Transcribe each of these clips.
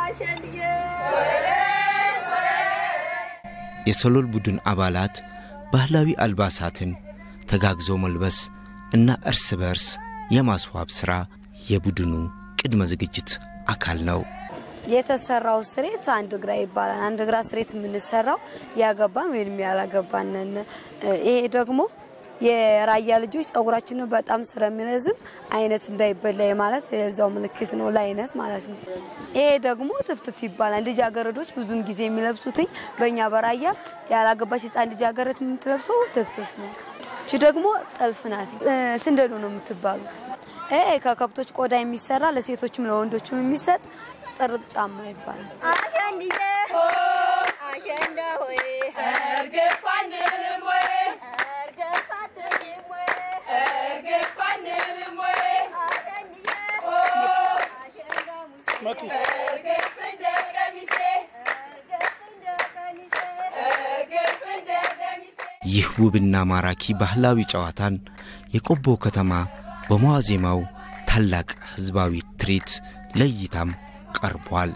የሰሎል ቡድን አባላት ባህላዊ አልባሳትን ተጋግዞ መልበስ እና እርስ በርስ የማስዋብ ሥራ የቡድኑ ቅድመ ዝግጅት አካል ነው። የተሰራው ስሬት አንድ ግራ ይባላል። አንድ ግራ ስሬት የምንሰራው ያገባን ወይም ያላገባንን። ይሄ ደግሞ የራያ ልጆች ጸጉራችንን በጣም ስለሚረዝም አይነት እንዳይበላ ማለት የዛው ምልክት ነው፣ ለአይነት ማለት ነው። ይሄ ደግሞ ትፍትፍ ይባላል። ልጃገረዶች ብዙን ጊዜ የሚለብሱትኝ በእኛ በራያ ያላገባች ሕፃን ልጃገረድ የምትለብሰው ትፍትፍ ነው። እቺ ደግሞ ጠልፍ ናት። ስንደዶ ነው የምትባሉ። ይሄ ከከብቶች ቆዳ የሚሰራ ለሴቶችም ለወንዶችም የሚሰጥ ጥርቅ ጫማ ይባላል። አሸንድዬ አሸንዳ ሆይ እርግፍ አንልም ወይ እርግፍ አትልም ወይ እርግፍ አንልም ወይ አሸንድዬ አሸንዳ ሙሴ እርግፍ እንደ ቀሚሴ እርግፍ እንደ ቀሚሴ እርግፍ እንደ ቀሚሴ ይህ ውብና ማራኪ ባህላዊ ጨዋታን የቆቦ ከተማ በመዋዜማው ታላቅ ሕዝባዊ ትርኢት ለእይታም ቀርቧል።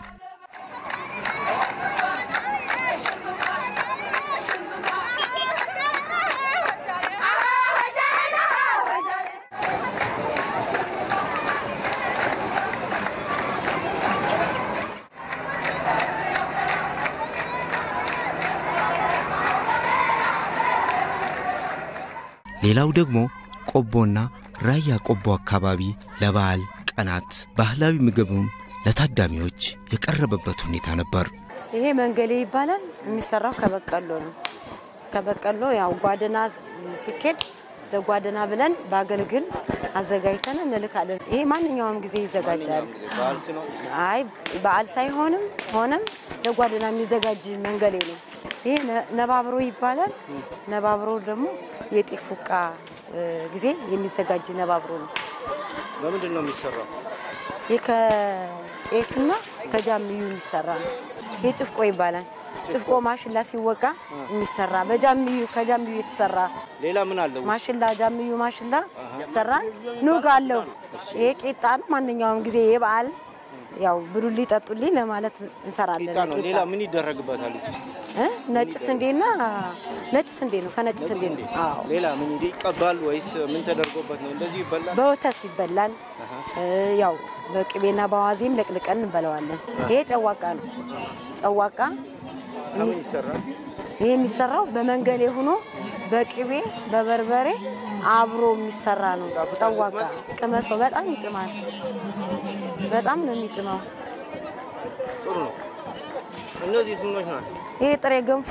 ሌላው ደግሞ ቆቦና ራያ ቆቦ አካባቢ ለበዓል ቀናት ባህላዊ ምግብም ለታዳሚዎች የቀረበበት ሁኔታ ነበር። ይሄ መንገሌ ይባላል። የሚሰራው ከበቀሎ ነው። ከበቀሎ ያው ጓደና ሲኬድ ለጓደና ብለን በአገልግል አዘጋጅተን እንልካለን። ይሄ ማንኛውም ጊዜ ይዘጋጃል። አይ በዓል ሳይሆንም ሆነም ለጓደና የሚዘጋጅ መንገሌ ነው። ይሄ ነባብሮ ይባላል። ነባብሮ ደግሞ የጤፍ ፉቃ ጊዜ የሚዘጋጅ ነባብሮ ነው። በምንድን ነው የሚሰራው? ይህ ከጤፍና ከጃምዩ የሚሰራ ነው። ይህ ጭፍቆ ይባላል። ጭፍቆ ማሽላ ሲወቃ የሚሰራ በጃምዩ ከጃምዩ የተሰራ ሌላ ምን አለው? ማሽላ ጃምዩ ማሽላ ይሰራል። ኑግ አለው። ይሄ ቄጣ ነው። ማንኛውም ጊዜ የበዓል ያው ብሉልኝ ጠጡልኝ ለማለት እንሰራለን። ቂጣ ነው። ቂጣ ሌላ ምን ይደረግበታል? እዚህ ውስጥ እ? ነጭ ስንዴና ነጭ ስንዴ ነው። ከነጭ ስንዴ ነው። አዎ ሌላ ምን እንዲ ይቀባል ወይስ ምን ተደርጎበት ነው እንደዚህ ይበላል? በወተት ይበላል። እ፣ ያው በቅቤና በአዋዜም ለቅልቀን እንበለዋለን። ይሄ ጨዋቃ ነው። ጨዋቃ ከምን ይሰራል? ይሄ የሚሰራው በመንገሌ ሆኖ በቅቤ በበርበሬ አብሮ የሚሰራ ነው። ጨዋቃ ቅመሰው፣ በጣም ይጥማል። በጣም ነው የሚጥመው። ጥሩ ነው። እነዚህ ምኖች ናቸው? ይሄ ጥሬ ገንፎ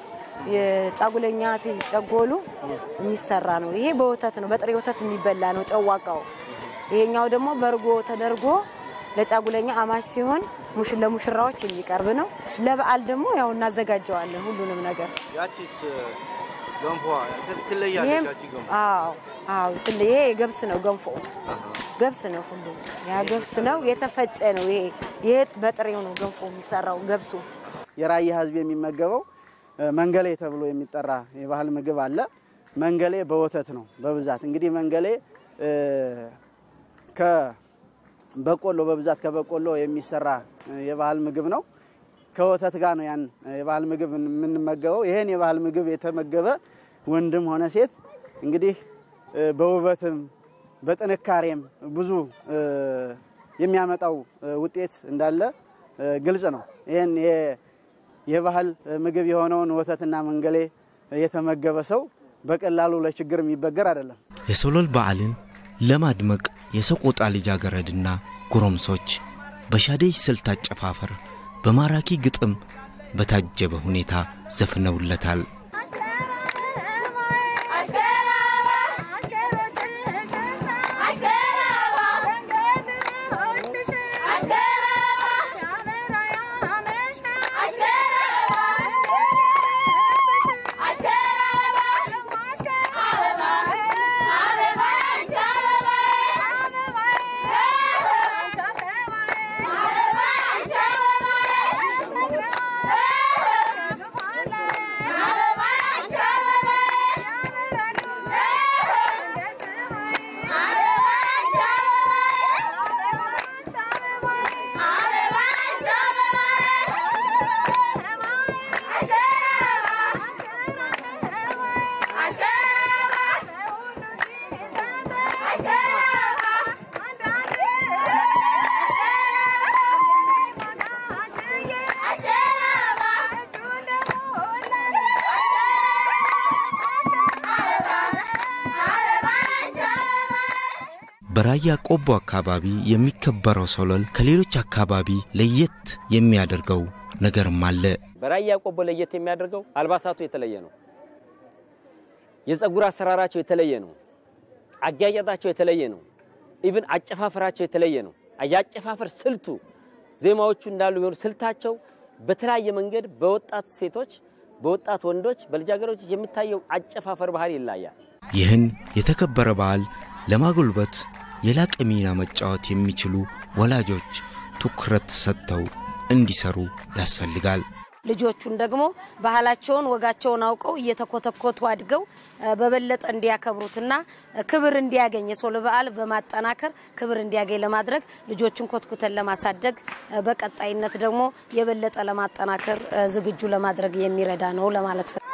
የጫጉለኛ ሲጨጎሉ የሚሰራ ነው። ይሄ በወተት ነው፣ በጥሬ ወተት የሚበላ ነው ጨዋቃው። ይሄኛው ደግሞ በእርጎ ተደርጎ ለጫጉለኛ አማች ሲሆን ሙሽ ለሙሽራዎች የሚቀርብ ነው። ለበዓል ደግሞ ያው እናዘጋጀዋለን ሁሉንም ነገር። ያቺስ ገንፎ ትለያለች። ይሄም ያቺ ገንፎ አዎ አዎ ትል ይሄ ገብስ ነው ገንፎ ገብስ ነው ሁሉ ያ ገብስ ነው የተፈጨ ነው። ይሄ ይሄ በጥሬው ነው ገንፎ የሚሰራው ገብሱ የራያ ሕዝብ የሚመገበው እ፣ መንገሌ ተብሎ የሚጠራ የባህል ምግብ አለ። መንገሌ በወተት ነው በብዛት እንግዲህ መንገሌ እ፣ ከበቆሎ በብዛት ከበቆሎ የሚሰራ እ፣ የባህል ምግብ ነው። ከወተት ጋር ነው ያን የባህል ምግብ የምንመገበው። ይሄን የባህል ምግብ የተመገበ ወንድም ሆነ ሴት እንግዲህ እ፣ በውበትም በጥንካሬም ብዙ እ፣ የሚያመጣው እ፣ ውጤት እንዳለ እ፣ ግልጽ ነው። ይህን የ- የባህል ምግብ የሆነውን ወተትና መንገሌ የተመገበ ሰው በቀላሉ ለችግር የሚበገር አይደለም። የሰሎል በዓልን ለማድመቅ የሰቆጣ ልጃገረድና ጎረምሶች በሻደይ ስልት አጨፋፈር በማራኪ ግጥም በታጀበ ሁኔታ ዘፍነውለታል። አበባ በራያ ቆቦ አካባቢ የሚከበረው ሶለል ከሌሎች አካባቢ ለየት የሚያደርገው ነገርም አለ። በራያ ቆቦ ለየት የሚያደርገው አልባሳቱ የተለየ ነው። የፀጉር አሰራራቸው የተለየ ነው። አጊያጌጣቸው የተለየ ነው። ኢቭን አጨፋፈራቸው የተለየ ነው። የአጨፋፈር ስልቱ ዜማዎቹ እንዳሉ ቢሆኑ ስልታቸው በተለያየ መንገድ በወጣት ሴቶች፣ በወጣት ወንዶች፣ በልጃገረዶች የሚታየው አጨፋፈር ባህል ይለያል። ይህን የተከበረ በዓል ለማጎልበት የላቀ ሚና መጫወት የሚችሉ ወላጆች ትኩረት ሰጥተው እንዲሰሩ ያስፈልጋል። ልጆቹን ደግሞ ባህላቸውን ወጋቸውን አውቀው እየተኮተኮቱ አድገው በበለጠ እንዲያከብሩትና ክብር እንዲያገኝ የሶል በዓል በማጠናከር ክብር እንዲያገኝ ለማድረግ ልጆቹን ኮትኩተን ለማሳደግ በቀጣይነት ደግሞ የበለጠ ለማጠናከር ዝግጁ ለማድረግ የሚረዳ ነው ለማለት ነው።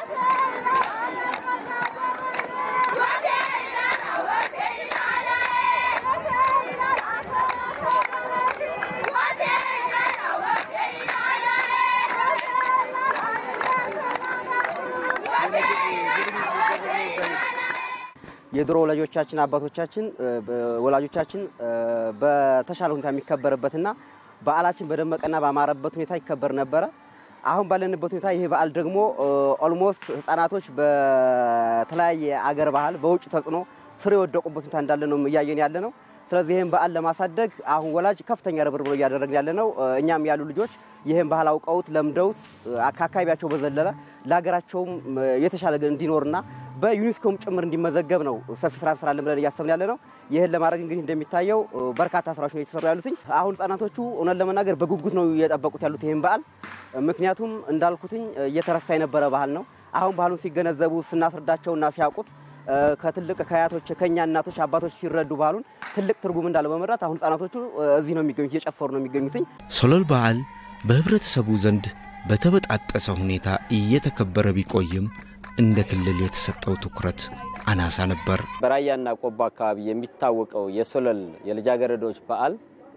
የድሮ ወላጆቻችን አባቶቻችን ወላጆቻችን በተሻለ ሁኔታ የሚከበርበትና በዓላችን በደመቀና ባማረበት ሁኔታ ይከበር ነበረ። አሁን ባለንበት ሁኔታ ይሄ በዓል ደግሞ ኦልሞስት ሕጻናቶች በተለያየ አገር ባህል በውጭ ተጽዕኖ ስር የወደቁበት ሁኔታ እንዳለ ነው እያየን ያለ ነው። ስለዚህ ይህን በዓል ለማሳደግ አሁን ወላጅ ከፍተኛ ርብርብ እያደረግን ያለ ነው። እኛም ያሉ ልጆች ይህን ባህል አውቀውት ለምደውት ከአካባቢያቸው በዘለለ ለሀገራቸውም የተሻለ እንዲኖርና በዩኔስኮም ጭምር እንዲመዘገብ ነው ሰፊ ስራ እንሰራለን ብለን እያሰብን ያለ ነው። ይህን ለማድረግ እንግዲህ እንደሚታየው በርካታ ስራዎች ነው እየተሰሩ ያሉትኝ። አሁን ህጻናቶቹ እውነት ለመናገር በጉጉት ነው እየጠበቁት ያሉት ይህን በዓል። ምክንያቱም እንዳልኩትኝ እየተረሳ የነበረ ባህል ነው። አሁን ባህሉን ሲገነዘቡ ስናስረዳቸውና ሲያውቁት ከትልቅ ከአያቶች ከእኛ እናቶች አባቶች ሲረዱ ባህሉን ትልቅ ትርጉም እንዳለው በመረዳት አሁን ህጻናቶቹ እዚህ ነው የሚገኙት፣ እየጨፈሩ ነው የሚገኙትኝ። ሶለል በዓል በህብረተሰቡ ዘንድ በተበጣጠሰ ሁኔታ እየተከበረ ቢቆይም እንደ ክልል የተሰጠው ትኩረት አናሳ ነበር። በራያና ቆቦ አካባቢ የሚታወቀው የሶለል የልጃገረዶች በዓል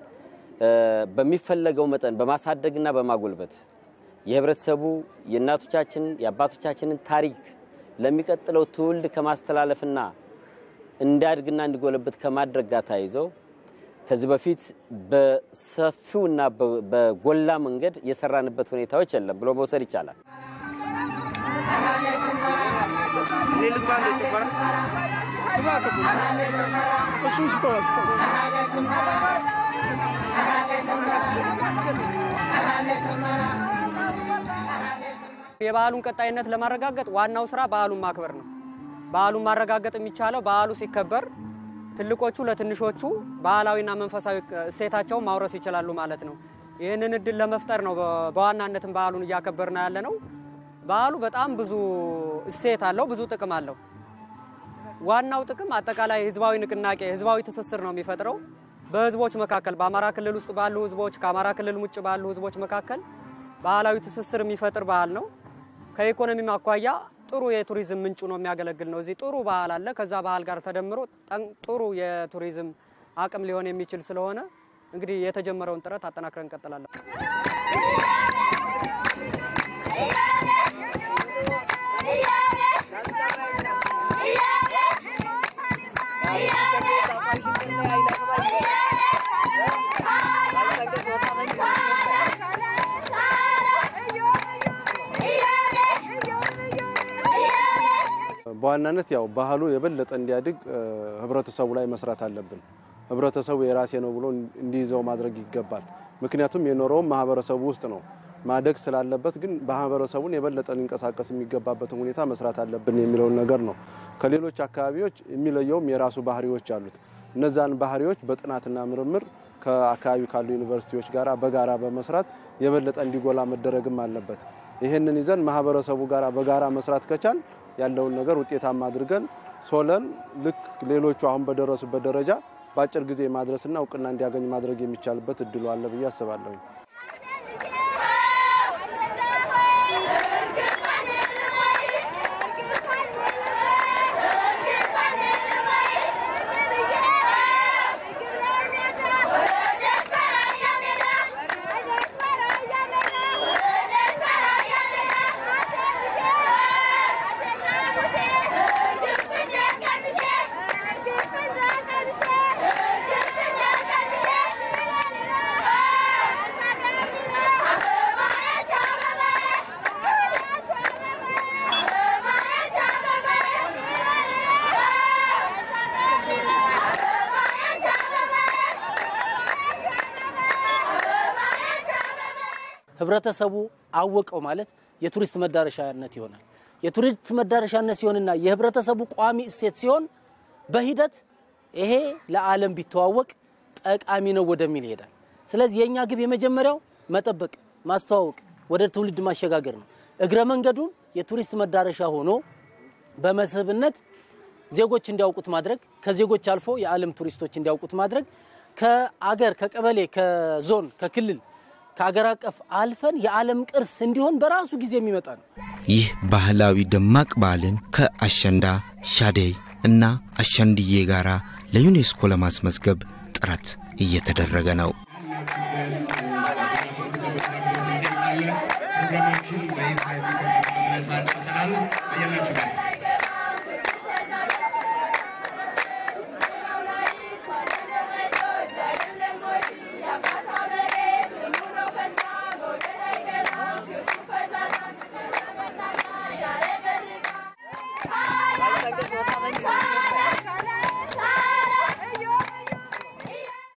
በሚፈለገው መጠን በማሳደግና በማጎልበት የህብረተሰቡ የእናቶቻችን የአባቶቻችንን ታሪክ ለሚቀጥለው ትውልድ ከማስተላለፍና እንዲያድግና እንዲጎለበት ከማድረግ ጋር ተያይዘው ከዚህ በፊት በሰፊውና በጎላ መንገድ የሰራንበት ሁኔታዎች የለም ብሎ መውሰድ ይቻላል። የበዓሉን ቀጣይነት ለማረጋገጥ ዋናው ስራ በዓሉን ማክበር ነው። በዓሉን ማረጋገጥ የሚቻለው በዓሉ ሲከበር ትልቆቹ ለትንሾቹ ባህላዊና መንፈሳዊ እሴታቸውን ማውረስ ይችላሉ ማለት ነው። ይህንን እድል ለመፍጠር ነው በዋናነትም በዓሉን እያከበርና ያለ ነው። በዓሉ በጣም ብዙ እሴት አለው፣ ብዙ ጥቅም አለው። ዋናው ጥቅም አጠቃላይ ህዝባዊ ንቅናቄ፣ ህዝባዊ ትስስር ነው የሚፈጥረው በህዝቦች መካከል በአማራ ክልል ውስጥ ባሉ ህዝቦች ከአማራ ክልል ውጭ ባሉ ህዝቦች መካከል ባህላዊ ትስስር የሚፈጥር ባህል ነው። ከኢኮኖሚም አኳያ ጥሩ የቱሪዝም ምንጩ ነው የሚያገለግል ነው። እዚህ ጥሩ ባህል አለ። ከዛ ባህል ጋር ተደምሮ ጥሩ የቱሪዝም አቅም ሊሆን የሚችል ስለሆነ እንግዲህ የተጀመረውን ጥረት አጠናክረን እንቀጥላለን። በዋናነት ያው ባህሉ የበለጠ እንዲያድግ ህብረተሰቡ ላይ መስራት አለብን። ህብረተሰቡ የራሴ ነው ብሎ እንዲይዘው ማድረግ ይገባል። ምክንያቱም የኖረውም ማህበረሰቡ ውስጥ ነው ማደግ ስላለበት፣ ግን ማህበረሰቡን የበለጠ ሊንቀሳቀስ የሚገባበትን ሁኔታ መስራት አለብን የሚለውን ነገር ነው። ከሌሎች አካባቢዎች የሚለየውም የራሱ ባህሪዎች አሉት። እነዛን ባህሪዎች በጥናትና ምርምር ከአካባቢው ካሉ ዩኒቨርሲቲዎች ጋር በጋራ በመስራት የበለጠ እንዲጎላ መደረግም አለበት። ይህንን ይዘን ማህበረሰቡ ጋር በጋራ መስራት ከቻል ያለውን ነገር ውጤታማ አድርገን ሶለን ልክ ሌሎቹ አሁን በደረሱበት ደረጃ በአጭር ጊዜ ማድረስና እውቅና እንዲያገኝ ማድረግ የሚቻልበት እድሉ አለ ብዬ አስባለሁ። Yeah. ህብረተሰቡ አወቀው ማለት የቱሪስት መዳረሻነት ይሆናል። የቱሪስት መዳረሻነት ሲሆንና የህብረተሰቡ ቋሚ እሴት ሲሆን በሂደት ይሄ ለዓለም ቢተዋወቅ ጠቃሚ ነው ወደሚል ይሄዳል። ስለዚህ የእኛ ግብ የመጀመሪያው መጠበቅ፣ ማስተዋወቅ፣ ወደ ትውልድ ማሸጋገር ነው። እግረ መንገዱን የቱሪስት መዳረሻ ሆኖ በመስህብነት ዜጎች እንዲያውቁት ማድረግ፣ ከዜጎች አልፎ የዓለም ቱሪስቶች እንዲያውቁት ማድረግ፣ ከአገር ከቀበሌ፣ ከዞን፣ ከክልል፣ ከአገር አቀፍ አልፈን የዓለም ቅርስ እንዲሆን በራሱ ጊዜ የሚመጣ ነው። ይህ ባህላዊ ደማቅ በዓልን ከአሸንዳ ሻደይ እና አሸንድዬ ጋር ለዩኔስኮ ለማስመዝገብ ጥረት እየተደረገ ነው። ፕሮግራማችን በይፋ የሚቀጥልበት ድረስ አድርሰናል። በያላችሁበት